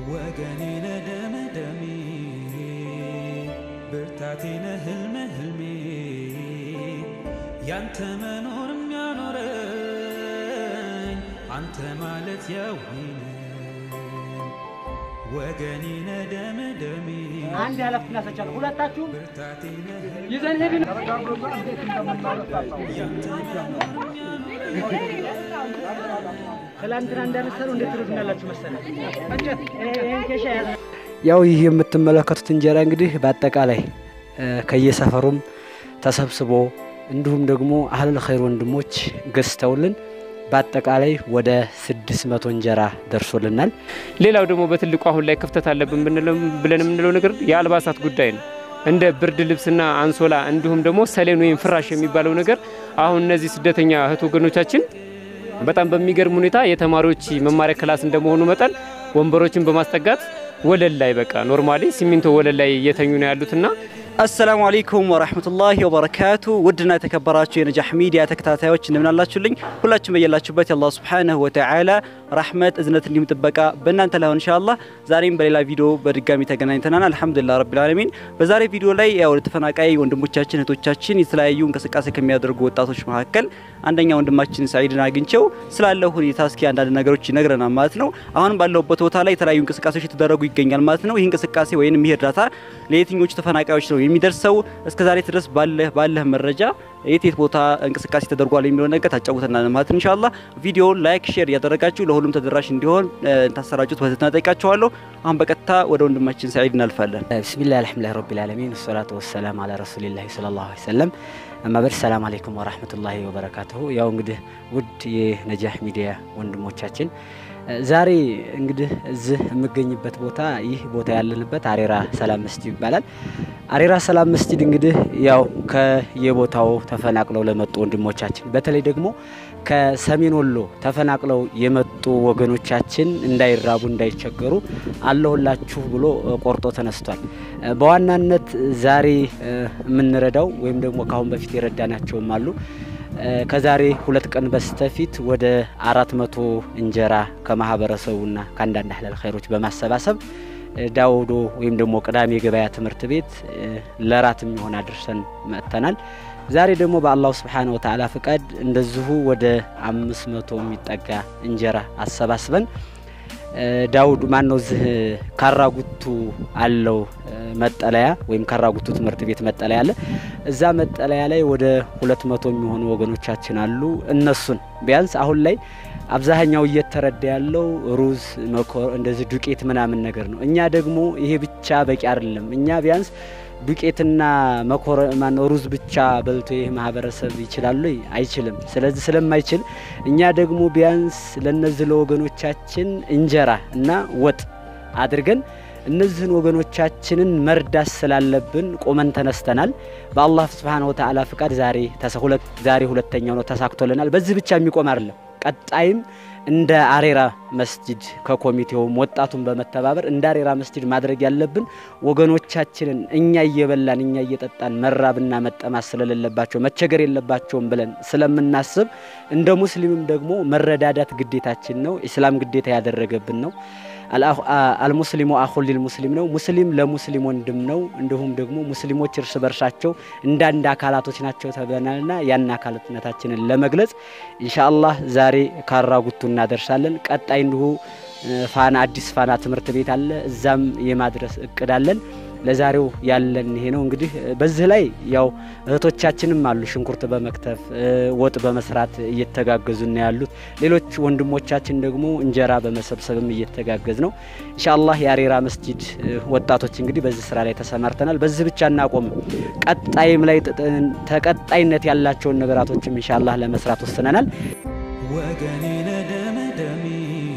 ወገኔ ነህ ደሜ ደሜ ብርታቴ ነህ ህልሜ ህልሜ ያንተ መኖር የሚያኖረኝ አንተ ማለት የዊነ ወገኔ ነህ ደሜ ደሜ አንድ ኃላፊነት ሰጫለሁ። ሁለታችሁም ብርታቴ ነህ ህልሜ ይዘን ሄድን። ትላንትና እንዳነሳነው እንዴት ትሉትናላችሁ መሰለህ? እንጨት ይሄን ኬሻ ያዘ ያው ይህ የምትመለከቱት እንጀራ እንግዲህ በአጠቃላይ እ ከየሰፈሩም ተሰብስቦ እንዲሁም ደግሞ አህለል ኸይር ወንድሞች ገዝተውልን በአጠቃላይ ወደ ስድስት መቶ እንጀራ ደርሶልናል። ሌላው ደግሞ በትልቁ አሁን ላይ ክፍተት አለብን ብንለው ብለን የምንለው ነገር የአልባሳት ጉዳይ ነው። እንደ ብርድ ልብስና አንሶላ እንዲሁም ደግሞ ሰሌን ወይም ፍራሽ የሚባለው ነገር አሁን እነዚህ ስደተኛ እህት ወገኖቻችን በጣም በሚገርም ሁኔታ የተማሪዎች መማሪያ ክላስ እንደመሆኑ መጠን ወንበሮችን በማስጠጋት ወለል ላይ በቃ ኖርማሊ ሲሚንቶ ወለል ላይ እየተኙ ነው ያሉትና አሰላሙ አለይኩም ወራህመቱላሂ ወበረካቱ። ውድና የተከበራችሁ የነጃህ ሚዲያ ተከታታዮች እንደምን አላችሁልኝ? ሁላችሁም በያላችሁበት የአላህ ሱብሓነሁ ወተዓላ ረህመት፣ እዝነት እንዲሁም ጥበቃ በእናንተ ላይ ሆን ኢንሻአላህ። ዛሬም በሌላ ቪዲዮ በድጋሚ ተገናኝተናል። አልሐምዱሊላህ ረቢል ዓለሚን። በዛሬ ቪዲዮ ላይ ያው ተፈናቃይ ወንድሞቻችን እህቶቻችን የተለያዩ እንቅስቃሴ ከሚያደርጉ ወጣቶች መካከል አንደኛ ወንድማችን ሰዒድን አግኝቸው ስላለው ሁኔታ እስኪ አንዳንድ ነገሮች ይነግረናል ማለት ነው። አሁን ባለውበት ቦታ ላይ የተለያዩ እንቅስቃሴዎች የተደረጉ ይገኛል ማለት ነው። ይህ እንቅስቃሴ ወይም ይህ እርዳታ ለየትኞቹ ተፈናቃዮች ነው የሚደርሰው? እስከዛሬ ድረስ ባለህ ባለህ መረጃ የት የት ቦታ እንቅስቃሴ ተደርጓል የሚለው ነገር ታጫውተናል ማለት ነው። ኢንሻአላህ ቪዲዮውን ላይክ፣ ሼር እያደረጋችሁ ለሁሉም ተደራሽ እንዲሆን ታሰራጩት በትህትና ጠይቃችኋለሁ። አሁን በቀጥታ ወደ ወንድማችን ሰዒድ እናልፋለን። ብስሚላህ አልሐምዱሊላህ ረቢል ዓለሚን ወሰላቱ ወሰላም አላ ረሱሊላህ ሰለላሁ ዐለይሂ ወሰለም አማበድ ሰላም አለይኩም ወራህመቱላሂ ወበረካቱሁ። ያው እንግዲህ ውድ የነጃህ ሚዲያ ወንድሞቻችን ዛሬ እንግዲህ እዚህ የምገኝበት ቦታ ይህ ቦታ ያለንበት አሬራ ሰላም መስጂድ ይባላል። አሬራ ሰላም መስጂድ እንግዲህ ያው ከየቦታው ተፈናቅለው ለመጡ ወንድሞቻችን በተለይ ደግሞ ከሰሜን ወሎ ተፈናቅለው የመጡ ወገኖቻችን እንዳይራቡ እንዳይቸገሩ አለሁላችሁ ብሎ ቆርጦ ተነስቷል። በዋናነት ዛሬ የምንረዳው ወይም ደግሞ ከአሁን በፊት የረዳናቸውም አሉ ከዛሬ ሁለት ቀን በስተፊት ወደ አራት መቶ እንጀራ ከማህበረሰቡና ከአንዳንድ አህለል ኸይሮች በማሰባሰብ ዳውዶ ወይም ደግሞ ቅዳሜ የገበያ ትምህርት ቤት ለራት የሚሆን አድርሰን መጥተናል። ዛሬ ደግሞ በአላሁ ስብሓነ ወተዓላ ፍቃድ እንደዚሁ ወደ አምስት መቶ የሚጠጋ እንጀራ አሰባስበን ዳውድ ማን ነው እዚህ ካራጉቱ አለው መጠለያ ወይም ካራጉቱ ትምህርት ቤት መጠለያ አለ። እዛ መጠለያ ላይ ወደ ሁለት መቶ የሚሆኑ ወገኖቻችን አሉ። እነሱን ቢያንስ አሁን ላይ አብዛኛው እየተረዳ ያለው ሩዝ፣ መኮር እንደዚህ ዱቄት ምናምን ነገር ነው። እኛ ደግሞ ይሄ ብቻ በቂ አይደለም። እኛ ቢያንስ ዱቄትና መኮረ ማን ሩዝ ብቻ በልቶ ይህ ማህበረሰብ ይችላሉ? አይችልም። ስለዚህ ስለማይችል እኛ ደግሞ ቢያንስ ለነዚህ ለወገኖቻችን እንጀራ እና ወጥ አድርገን እነዚህን ወገኖቻችንን መርዳት ስላለብን ቆመን ተነስተናል። በአላህ ስብሓነሁ ወተዓላ ፍቃድ ዛሬ ዛሬ ሁለተኛው ነው ተሳክቶልናል። በዚህ ብቻ የሚቆም አይደለም። ቀጣይም እንደ አሬራ መስጂድ ከኮሚቴውም ወጣቱን በመተባበር እንደ አሬራ መስጂድ ማድረግ ያለብን ወገኖቻችንን እኛ እየበላን እኛ እየጠጣን መራብና መጠማት ስለሌለባቸው መቸገር የለባቸውም ብለን ስለምናስብ እንደ ሙስሊምም ደግሞ መረዳዳት ግዴታችን ነው። ኢስላም ግዴታ ያደረገብን ነው። አልሙስሊሙ አኹል ሊልሙስሊም ነው። ሙስሊም ለሙስሊም ወንድም ነው። እንዲሁም ደግሞ ሙስሊሞች እርስ በርሳቸው እንደ አንድ አካላቶች ናቸው ተብለናልና ያን አካላትነታችንን ለመግለጽ ኢንሻአላህ ዛሬ ካራጉቱ እናደርሳለን። ቀጣይ እንዲሁ ፋና አዲስ ፋና ትምህርት ቤት አለ። እዛም የማድረስ እቅድ አለን። ለዛሬው ያለን ይሄ ነው። እንግዲህ በዚህ ላይ ያው እህቶቻችንም አሉ ሽንኩርት በመክተፍ ወጥ በመስራት እየተጋገዙ ነው ያሉት። ሌሎች ወንድሞቻችን ደግሞ እንጀራ በመሰብሰብም እየተጋገዝ ነው። ኢንሻአላህ የአሬራ መስጂድ ወጣቶች እንግዲህ በዚህ ስራ ላይ ተሰማርተናል። በዚህ ብቻ እናቆም። ቀጣይም ላይ ተቀጣይነት ያላቸውን ነገራቶችም ኢንሻአላህ ለመስራት ወስነናል። ወገኔ ነህ ደሜ ደሜ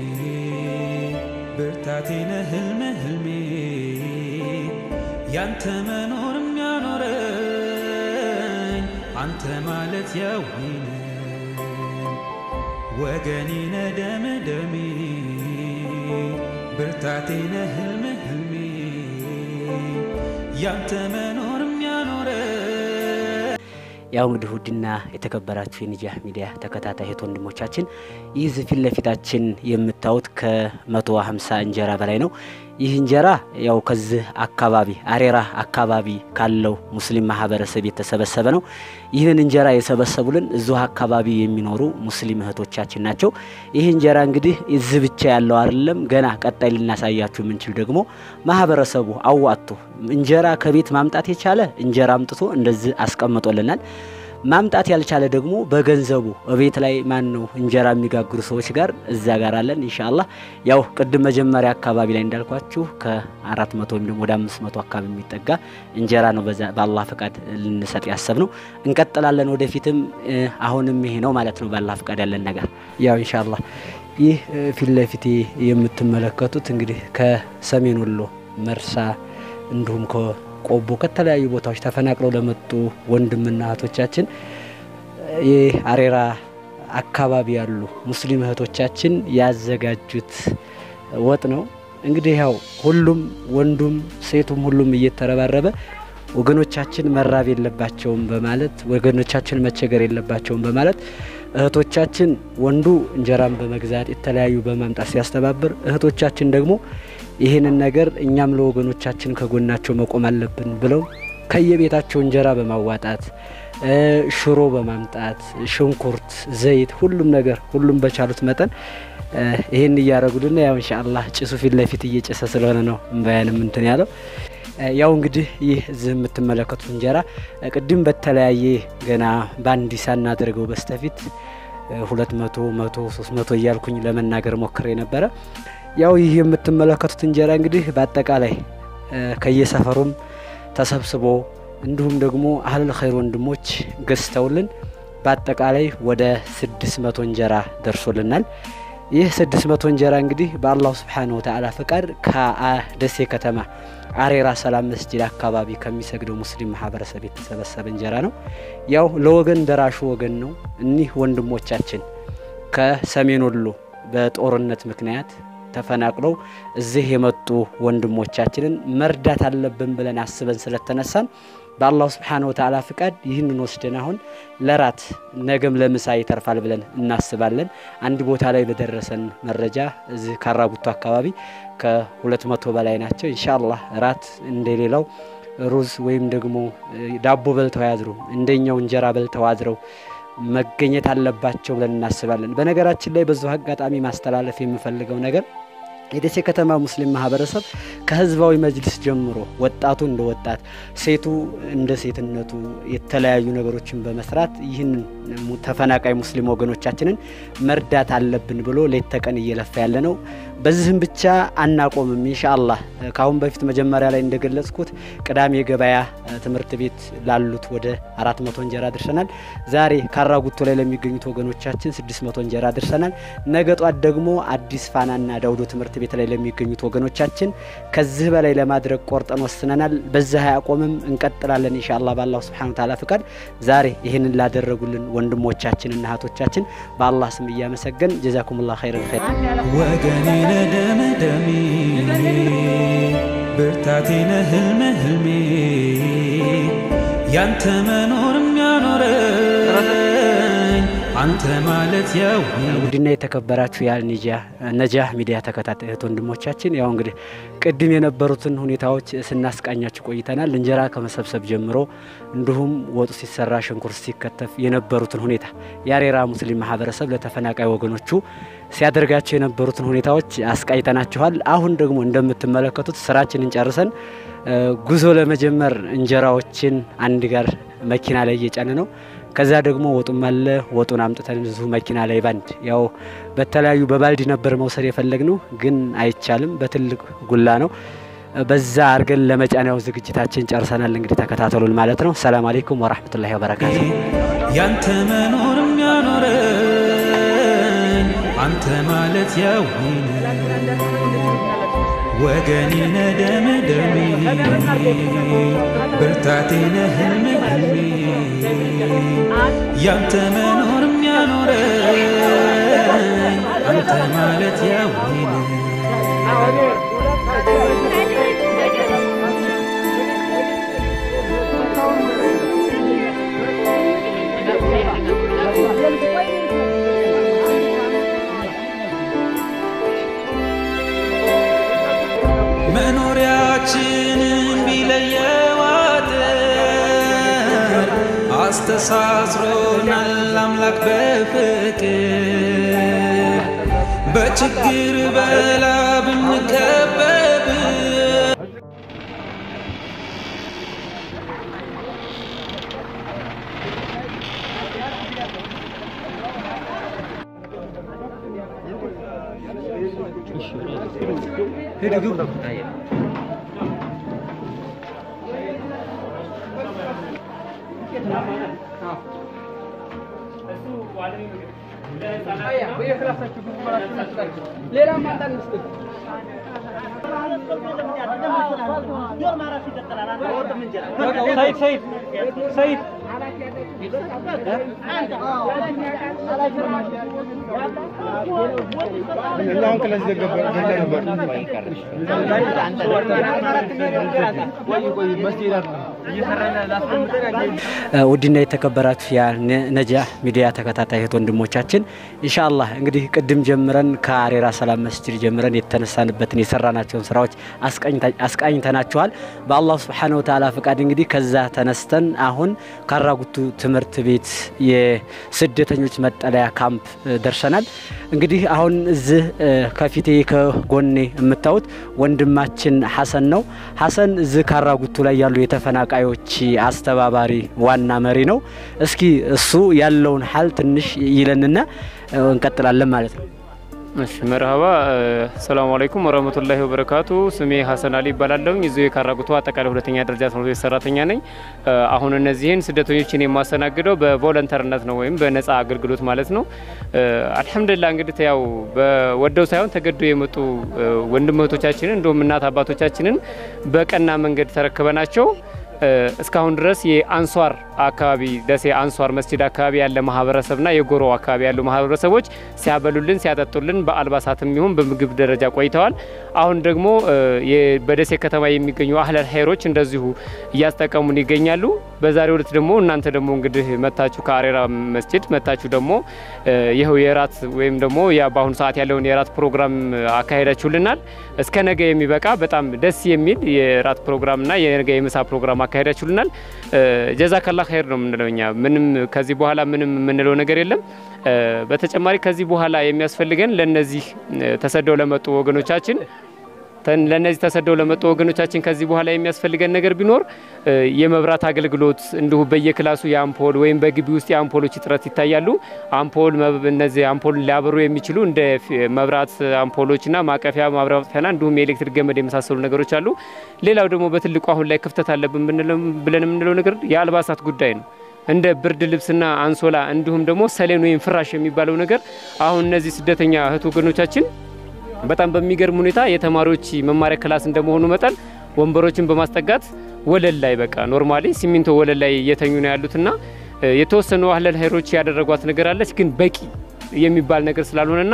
ብርታቴ ነህ ህልሜ ህልሜ ያንተ መኖር የሚያኖረኝ አንተ ማለት የዊነ ወገኔ ነህ ደሜ ደሜ ብርታቴ ነህ ህልሜ ህልሜ ያንተ መኖር የሚያኖረኝ ያው እንግዲህ ውድና የተከበራችሁ የነጃህ ሚዲያ ተከታታይ እህት ወንድሞቻችን ይህ ፊት ለፊታችን የምታዩት ከመቶ ሀምሳ እንጀራ በላይ ነው። ይህ እንጀራ ያው ከዚህ አካባቢ አሬራ አካባቢ ካለው ሙስሊም ማህበረሰብ የተሰበሰበ ነው። ይህንን እንጀራ የሰበሰቡልን እዚሁ አካባቢ የሚኖሩ ሙስሊም እህቶቻችን ናቸው። ይህ እንጀራ እንግዲህ እዚህ ብቻ ያለው አይደለም። ገና ቀጣይ ልናሳያችሁ የምንችል ደግሞ ማህበረሰቡ አዋጥቶ እንጀራ ከቤት ማምጣት የቻለ እንጀራ አምጥቶ እንደዚህ አስቀምጦልናል። ማምጣት ያልቻለ ደግሞ በገንዘቡ ቤት ላይ ማን ነው እንጀራ የሚጋግሩ ሰዎች ጋር እዛ ጋር አለን። ኢንሻአላህ ያው ቅድም መጀመሪያ አካባቢ ላይ እንዳልኳችሁ ከአራት መቶ ወይም ደግሞ ወደ አምስት መቶ አካባቢ የሚጠጋ እንጀራ ነው በዛ በአላህ ፈቃድ ልንሰጥ ያሰብ ነው። እንቀጥላለን ወደፊትም። አሁንም ይሄ ነው ማለት ነው በአላህ ፈቃድ ያለን ነገር ያው ኢንሻአላህ ይህ ፊት ለፊቴ የምትመለከቱት እንግዲህ ከሰሜን ወሎ መርሳ እንዲሁም ቆቦ ከተለያዩ ቦታዎች ተፈናቅለው ለመጡ ወንድምና እህቶቻችን የአሬራ አካባቢ ያሉ ሙስሊም እህቶቻችን ያዘጋጁት ወጥ ነው። እንግዲህ ያው ሁሉም ወንዱም ሴቱም ሁሉም እየተረባረበ ወገኖቻችን መራብ የለባቸውም በማለት ወገኖቻችን መቸገር የለባቸውም በማለት እህቶቻችን ወንዱ እንጀራን በመግዛት የተለያዩ በማምጣት ሲያስተባብር፣ እህቶቻችን ደግሞ ይህንን ነገር እኛም ለወገኖቻችን ከጎናቸው መቆም አለብን ብለው ከየቤታቸው እንጀራ በማዋጣት ሽሮ በማምጣት ሽንኩርት፣ ዘይት፣ ሁሉም ነገር ሁሉም በቻሉት መጠን ይህን እያደረጉልን ያው ኢንሻአላህ ጭሱ ፊት ለፊት እየጨሰ ስለሆነ ነው እምባያንም እንትን ያለው። ያው እንግዲህ ይህ እዚህ የምትመለከቱት እንጀራ ቅድም በተለያየ ገና በአንድ ሳናደርገው በስተፊት ሁለት መቶ መቶ ሶስት መቶ እያልኩኝ ለመናገር ሞክሬ ነበረ። ያው ይህ የምትመለከቱት እንጀራ እንግዲህ በአጠቃላይ ከየሰፈሩም ተሰብስቦ እንዲሁም ደግሞ አህለል ኸይር ወንድሞች ገዝተውልን በአጠቃላይ ወደ ስድስት መቶ እንጀራ ደርሶልናል። ይህ ስድስት መቶ እንጀራ እንግዲህ በአላሁ ስብሓነሁ ወተዓላ ፈቃድ ከደሴ ከተማ አሬራ ሰላም መስጂድ አካባቢ ከሚሰግደው ሙስሊም ማህበረሰብ የተሰበሰበ እንጀራ ነው። ያው ለወገን ደራሹ ወገን ነው። እኒህ ወንድሞቻችን ከሰሜን ወሎ በጦርነት ምክንያት ተፈናቅለው እዚህ የመጡ ወንድሞቻችንን መርዳት አለብን ብለን አስበን ስለተነሳን በአላሁ ስብሓነሁ ወተዓላ ፍቃድ ይህንን ወስደን አሁን ለራት ነገም ለምሳ ይተርፋል ብለን እናስባለን። አንድ ቦታ ላይ በደረሰን መረጃ እዚህ ካራጉቶ አካባቢ ከሁለት መቶ በላይ ናቸው። ኢንሻአላህ ራት እንደሌላው ሩዝ ወይም ደግሞ ዳቦ በልተው ያድሩ እንደኛው እንጀራ በልተው አድረው መገኘት አለባቸው ብለን እናስባለን። በነገራችን ላይ በዚሁ አጋጣሚ ማስተላለፍ የምፈልገው ነገር የደሴ ከተማ ሙስሊም ማህበረሰብ ከህዝባዊ መጅሊስ ጀምሮ ወጣቱ እንደ ወጣት፣ ሴቱ እንደ ሴትነቱ የተለያዩ ነገሮችን በመስራት ይህን ተፈናቃይ ሙስሊም ወገኖቻችንን መርዳት አለብን ብሎ ሌት ተቀን እየለፋ ያለ ነው። በዚህም ብቻ አናቆምም። ኢንሻአላህ ከአሁን በፊት መጀመሪያ ላይ እንደገለጽኩት ቅዳሜ ገበያ ትምህርት ቤት ላሉት ወደ አራት መቶ እንጀራ ደርሰናል። ዛሬ ካራጉቶ ላይ ለሚገኙት ወገኖቻችን ስድስት መቶ እንጀራ ደርሰናል። ነገ ጧት ደግሞ አዲስ ፋናና ዳውዶ ትምህርት ቤት ላይ ለሚገኙት ወገኖቻችን ከዚህ በላይ ለማድረግ ቆርጠን ወስነናል። በዚህ አያቆምም፣ እንቀጥላለን ኢንሻአላህ በአላሁ ስብሓነሁ ወተዓላ ፍቃድ። ዛሬ ይህንን ላደረጉልን ወንድሞቻችንና እህቶቻችን በአላህ ስም እያመሰገን ጀዛኩሙላህ ኸይረል ኸይር ወገኔ ነደም ደሜ ብርታቴ ነህ ህልሜ ህልሜ ያንተ መኖር የሚያኖረኝ አንተ ማለት ያው ውድና የተከበራችሁ የነጃህ ሚዲያ ተከታታይ እህት ወንድሞቻችን ያው እንግዲህ ቅድም የነበሩትን ሁኔታዎች ስናስቃኛችሁ ቆይተናል። እንጀራ ከመሰብሰብ ጀምሮ እንዲሁም ወጡ ሲሰራ ሽንኩርት ሲከተፍ የነበሩትን ሁኔታ የአሬራ ሙስሊም ማህበረሰብ ለተፈናቃይ ወገኖቹ ሲያደርጋቸው የነበሩትን ሁኔታዎች አስቃይተናችኋል። አሁን ደግሞ እንደምትመለከቱት ስራችንን ጨርሰን ጉዞ ለመጀመር እንጀራዎችን አንድ ጋር መኪና ላይ እየጫነ ነው። ከዛ ደግሞ ወጡም አለ። ወጡን አምጥተን እዚሁ መኪና ላይ ባንድ ያው በተለያዩ በባልዲ ነበር መውሰድ የፈለግነው ግን አይቻልም፣ በትልቅ ጉላ ነው። በዛ አድርገን ለመጫኛው ዝግጅታችን ጨርሰናል። እንግዲህ ተከታተሉን ማለት ነው። ሰላም አሌይኩም ወራህመቱላሂ ወበረካቱ። ያንተ መኖር የሚያኖረኝ አንተ ማለት ያው ወገኔ ነህ ደሜ ደሜ ብርታቴ ነህ ህልሜ ህልሜ ያንተ መኖር የሚያኖረኝ አንተ ማለት ያው መኖሪያችንን ቢለየው አጥር አስተሳስሮናል አምላክ በፍቅር በችግር በላ ብንከበብ ሰይድ ሰይድ ሰይድ ውድና የተከበራችሁ የነጃህ ሚዲያ ተከታታይ እህት ወንድሞቻችን ኢንሻአላህ እንግዲህ ቅድም ጀምረን ከአሬራ ሰላም መስጂድ ጀምረን የተነሳንበትን የሰራናቸውን ስራዎች አስቃኝተናችኋል። በአላህ ሱብሓነሁ ወተዓላ ፍቃድ እንግዲህ ከዛ ተነስተን አሁን ካራጉቱ ትምህርት ቤት የስደተኞች መጠለያ ካምፕ ደርሰናል። እንግዲህ አሁን እዚህ ከፊቴ ከጎኔ የምታዩት ወንድማችን ሐሰን ነው። ሐሰን እዚህ ካራጉቱ ላይ ያሉ የተፈናቃዮች አስተባባሪ ዋና መሪ ነው። እስኪ እሱ ያለውን ሀል ትንሽ ይለንና እንቀጥላለን ማለት ነው። እሺ መርሀባ ሰላሙ አለይኩም ወረህመቱላሂ ወበረካቱ። ስሜ ሀሰን አሊ ይባላለሁኝ። እዚሁ የካራጉቱ አጠቃላይ ሁለተኛ ደረጃ ትምህርት ቤት ሰራተኛ ነኝ። አሁን እነዚህን ስደተኞችን የማስተናግደው በቮለንተርነት ነው ወይም በነጻ አገልግሎት ማለት ነው። አልሐምዱሊላህ እንግዲህ ያው በወደው ሳይሆን ተገዶ የመጡ ወንድም እህቶቻችንን እንዲሁም እናት አባቶቻችንን በቀና መንገድ ተረክበናቸው እስካሁን ድረስ የአንሷር አካባቢ ደሴ አንሷር መስጂድ አካባቢ ያለ ማህበረሰብና የጎሮ አካባቢ ያሉ ማህበረሰቦች ሲያበሉልን ሲያጠጡልን በአልባሳትም ይሁን በምግብ ደረጃ ቆይተዋል። አሁን ደግሞ በደሴ ከተማ የሚገኙ አህለል ሀይሮች እንደዚሁ እያስጠቀሙን ይገኛሉ። በዛሬው ዕለት ደግሞ እናንተ ደግሞ እንግዲህ መታችሁ ከአሬራ መስጂድ መታችሁ ደግሞ ይኸው የራት ወይም ደግሞ በአሁኑ ሰዓት ያለውን የራት ፕሮግራም አካሄዳችሁልናል። እስከ ነገ የሚበቃ በጣም ደስ የሚል የራት ፕሮግራምና የነገ የምሳ ፕሮግራም አካሄዳችሁልናል። ጀዛከላ ኸይር ነው የምንለው እኛ ምንም ከዚህ በኋላ ምንም የምንለው ነገር የለም። በተጨማሪ ከዚህ በኋላ የሚያስፈልገን ለነዚህ ተሰደው ለመጡ ወገኖቻችን ለነዚህ ተሰደው ለመጡ ወገኖቻችን ከዚህ በኋላ የሚያስፈልገን ነገር ቢኖር የመብራት አገልግሎት እንዲሁ በየክላሱ የአምፖል ወይም በግቢ ውስጥ የአምፖሎች እጥረት ይታያሉ። አምፖል እነዚህ አምፖል ሊያበሩ የሚችሉ እንደ መብራት አምፖሎችና ማቀፊያ ማብሪያ ማጥፊያና እንዲሁም የኤሌክትሪክ ገመድ የመሳሰሉ ነገሮች አሉ። ሌላው ደግሞ በትልቁ አሁን ላይ ክፍተት አለብን ብለን የምንለው ነገር የአልባሳት ጉዳይ ነው። እንደ ብርድ ልብስና አንሶላ እንዲሁም ደግሞ ሰሌን ወይም ፍራሽ የሚባለው ነገር አሁን እነዚህ ስደተኛ እህት ወገኖቻችን በጣም በሚገርም ሁኔታ የተማሪዎች መማሪያ ክላስ እንደመሆኑ መጠን ወንበሮችን በማስጠጋት ወለል ላይ በቃ ኖርማሊ ሲሚንቶ ወለል ላይ እየተኙ ነው ያሉትና የተወሰኑ አህለል ሀይሮች ያደረጓት ነገር አለች፣ ግን በቂ የሚባል ነገር ስላልሆነና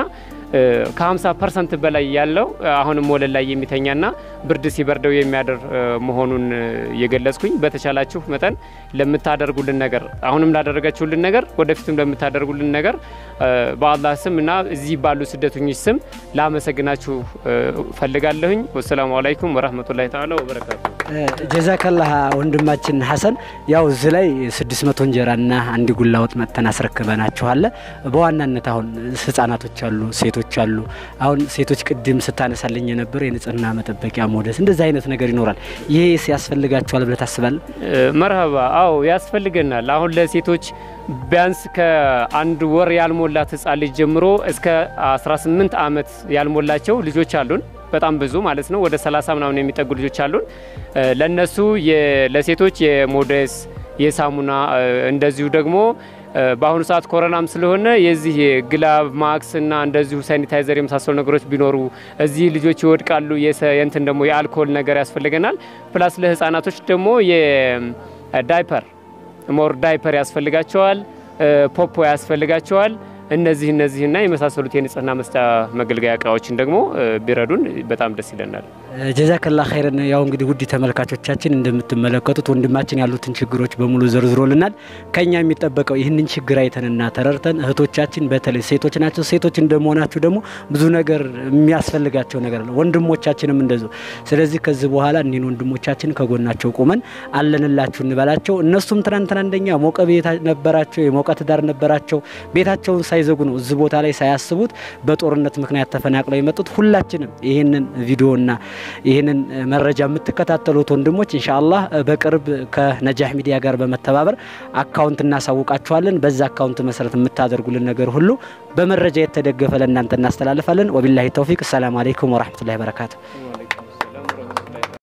ከ50 ፐርሰንት በላይ ያለው አሁንም ወለል ላይ የሚተኛና ብርድ ሲበርደው የሚያደር መሆኑን እየገለጽኩኝ በተቻላችሁ መጠን ለምታደርጉልን ነገር አሁንም ላደረጋችሁልን ነገር ወደፊትም ለምታደርጉልን ነገር በአላህ ስም እና እዚህ ባሉ ስደተኞች ስም ላመሰግናችሁ ፈልጋለሁኝ። ወሰላሙ አለይኩም ወረህመቱላሂ ተዓላ ወበረካቱ። ጀዛከላህ ወንድማችን ሐሰን፣ ያው እዚህ ላይ 600 እንጀራና አንድ ጉላ ወጥ መጥተን አስረክበናችኋለ። በዋናነት አሁን ህጻናቶች አሉ፣ ሴቶች አሉ። አሁን ሴቶች ቅድም ስታነሳልኝ የነበረው የንጽህና መጠበቂያ ሞደስ፣ እንደዚህ አይነት ነገር ይኖራል። ይሄ ያስፈልጋቸዋል ብለህ ታስባለህ? መርሀባ፣ አዎ ያስፈልገናል። አሁን ለሴቶች ቢያንስ ከአንድ ወር ያልሞላት ህጻን ልጅ ጀምሮ እስከ 18 ዓመት ያልሞላቸው ልጆች አሉን። በጣም ብዙ ማለት ነው። ወደ 30 ምናምን የሚጠጉ ልጆች አሉን። ለነሱ ለሴቶች የሞዴስ የሳሙና እንደዚሁ ደግሞ በአሁኑ ሰዓት ኮሮናም ስለሆነ የዚህ የግላቭ ማክስ እና እንደዚሁ ሳኒታይዘር የመሳሰሉ ነገሮች ቢኖሩ እዚህ ልጆች ይወድቃሉ። የእንትን ደግሞ የአልኮል ነገር ያስፈልገናል። ፕላስ ለህፃናቶች ደግሞ የዳይፐር ሞር ዳይፐር ያስፈልጋቸዋል። ፖፖ ያስፈልጋቸዋል። እነዚህ እነዚህና የመሳሰሉት የንጽህና መስጫ መገልገያ እቃዎችን ደግሞ ቢረዱን በጣም ደስ ይለናል። ጀዛከላ ኸይረን። ያው እንግዲህ ውድ ተመልካቾቻችን እንደምትመለከቱት ወንድማችን ያሉትን ችግሮች በሙሉ ዘርዝሮልናል። ከኛ የሚጠበቀው ይህንን ችግር አይተንና ተረድተን እህቶቻችን በተለይ ሴቶች ናቸው። ሴቶች እንደመሆናችሁ ደግሞ ብዙ ነገር የሚያስፈልጋቸው ነገር አለ። ወንድሞቻችንም እንደዚሁ። ስለዚህ ከዚህ በኋላ እኒህን ወንድሞቻችን ከጎናቸው ቁመን አለንላችሁ እንበላቸው። እነሱም ትናንትና እንደኛ ሞቀ ቤት ነበራቸው፣ የሞቀ ትዳር ነበራቸው። ቤታቸውን ሳይዘጉ ነው እዚህ ቦታ ላይ ሳያስቡት በጦርነት ምክንያት ተፈናቅለው የመጡት። ሁላችንም ይህንን ቪዲዮና ይህንን መረጃ የምትከታተሉት ወንድሞች ኢንሻአላህ በቅርብ ከነጃህ ሚዲያ ጋር በመተባበር አካውንት እናሳውቃችኋለን። በዛ አካውንት መሰረት የምታደርጉልን ነገር ሁሉ በመረጃ የተደገፈ ለእናንተ እናስተላልፋለን። ወቢላሂ ተውፊቅ። ሰላም አለይኩም ወራህመቱላሂ ወበረካቱ።